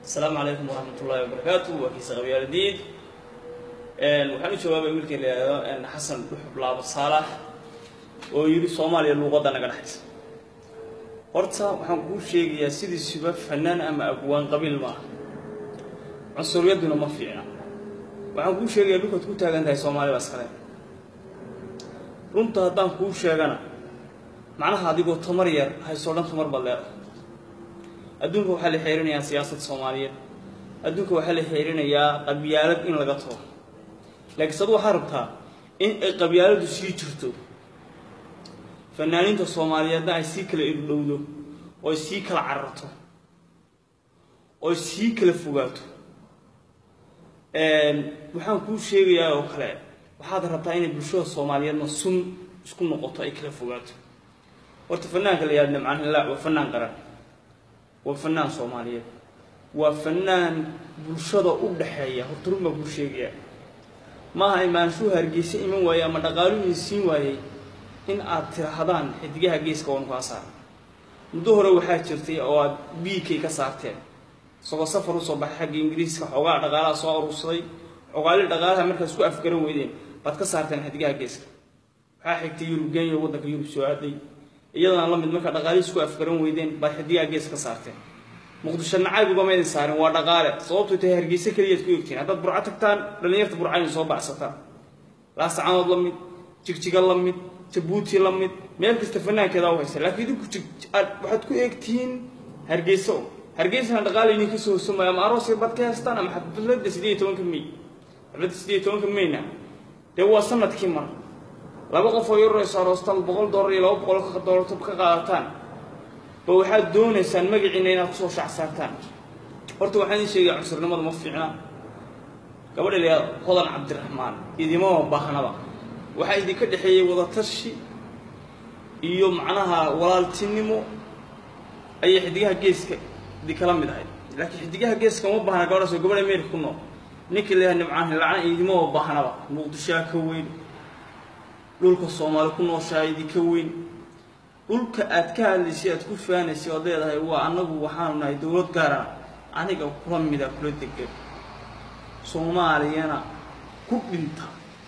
asalaamu calaykum waraxmat ullahi wabarakaatu waa kiisa qabyaaladiid waxaan u jawaabay wiilkii la yidhaahdo xasan dhuxub laabo saalax oo yidhi soomaaliya luuqadda naga dhexaysa horta waxaan kuu sheegayaa sidiisuba fanaan ama abwaan qabiil maaha cunsuriyaduna ma fiicna waxaan kuu sheegayaa dhulkaad ku taagan tahay soomaali baa iskale runta haddaan kuu sheegana macnaha adigoo tamar yar haysoo dhan tamar baad leedahay adduunka waxaa la xeerinayaa siyaasad soomaaliyeed adduunka waxaa la xeerinayaa qabyaalad in laga tago laakiin sadu waxaa rabtaa in ay qabyaaladu sii jirto fanaaniinta soomaaliyeedna ay sii kala irdhowdo oo ay sii kala cararto oo ay sii kala fogaato waxaan kuu sheegayaa oo kale waxaad rabtaa inay bulshada soomaaliyeedna sun isku noqoto ay kala fogaato horta fanaanka la yihahdo nimcaan hillaac waa fanaan qaran waa fanaan soomaaliyeed waa fanaan bulshada u dhaxeeya horta run baa kuu sheegayaa maaha imaanshuhu hargeysa iman waayey ama dhaqaaluhii siin waayey in aad tirahdaan xidigaha geeska waanu kaa saara muddo hore waxaa jirtay oo aad biikay ka saarteen isagoo safar usoo baxay xagga ingiriiska xoogaa dhaqaalaha soo aruursaday xogaali dhaqaalaha markaad isku afgaran weydeen baad ka saarteen xidigaha geeska waxaa xigtay yurub genya waddanka yurub soo aaday iyadana la mid markaa dhaqaalihii isku afgaran weydeen baad xidigaha gees ka saarteen muqdisho nacayb ugama idin saarin waa dhaqaale sababtoo tahay hargeysa keliyaad ku egtiin haddaad burco tagtaan dhallinyarta burcayna soo bacsataan laasacanood la mid jigjiga la mid jabuuti la mid meel kasta fanaankeeda u haysa laakiin idinku waxaad ku eegtihiin hargeysa hargeysana dhaqaale idin ka soo hosumaya ama aroos yar baad ka haystaan ama xafladda sideed iyo tobanka may xafladda sideed iyo tobanka mayna dee waa sanadkii mar laba qof oo yarorayso aroostaan boqol doolar iyo laba boqol doolar ka qaadataan ba waxaad doonaysaan magaciina inaad kusoo shac saartaan horta waxaan idin sheegaya cunsurnimada ma fiicna gabadha la yihahdo hodan cabdiraxmaan idimama baahnaba waxaa idinka dhexeeyey wadatashi iyo macnaha walaaltinimo ayay xidigaha geeska idinkala mid ahayd laakiin xidigaha geeska ma baahna gabadhaas oo gabadha ameerika ku nool ninkii la yihahdo nimcaan hilacna idimama baahnaba muqdishoa ka weyn dhulka soomaali ku nooshaha idinka weyn dhulka aad ka hadlaysay aad ku faanaysay oad leedahay waa annagu waxaanu nahay dowlad gaarana aniga kula mida kula degan soomaaliyana ku dhinta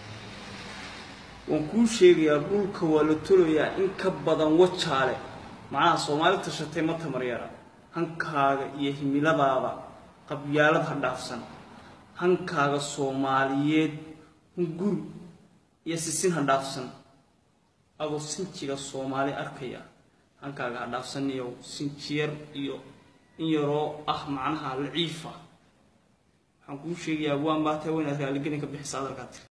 waan kuu sheegayaa dhulka waa la tolayaa in ka badan wajaale macnaha soomaali tashatay ma tamaryara hankaaga iyo himiladaada qabyaalad ha dhaafsan hankaaga soomaaliyeed hunguri iyo sisin ha dhaafsan adoo sinjiga soomaali arkaya hankaaga ha dhaafsaniyo sinjiyar iyo in yaroo ah macnaha laciifa waxaan kuu sheegayaa waan baa tahay waynaad raaligelin ka bixisa hadalkaa tiri